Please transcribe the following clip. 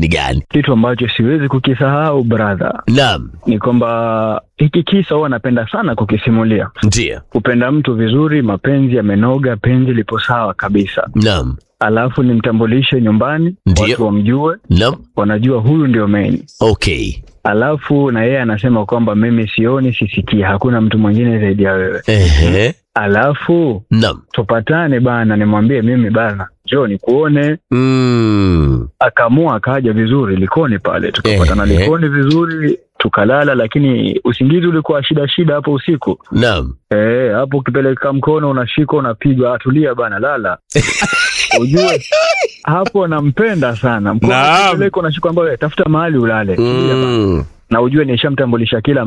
ni gani? Kitu ambacho siwezi kukisahau brother, Naam, ni kwamba hiki kisa huwa napenda sana kukisimulia. ndio. Kupenda mtu vizuri, mapenzi yamenoga, penzi lipo sawa kabisa, Naam, alafu nimtambulishe nyumbani, Ndiyo. watu wamjue, naam. wanajua huyu ndio main Okay. alafu na yeye anasema kwamba mimi sioni sisikii, hakuna mtu mwingine zaidi ya wewe. Ehe. Alafu Naam. tupatane bana, nimwambie mimi bana, njoo nikuone. Mm. Akaamua akaja vizuri Likoni pale, tukapatana Ehe. Likoni vizuri, tukalala, lakini usingizi ulikuwa shida shida hapo usiku. Naam. Eh, hapo ukipeleka mkono unashika unapigwa, atulia bana, lala ujue hapo nampenda sana mkono Naam. ukipeleka unashika, ambayo tafuta mahali ulale, tulia bana. Mm. na ujue nishamtambulisha kila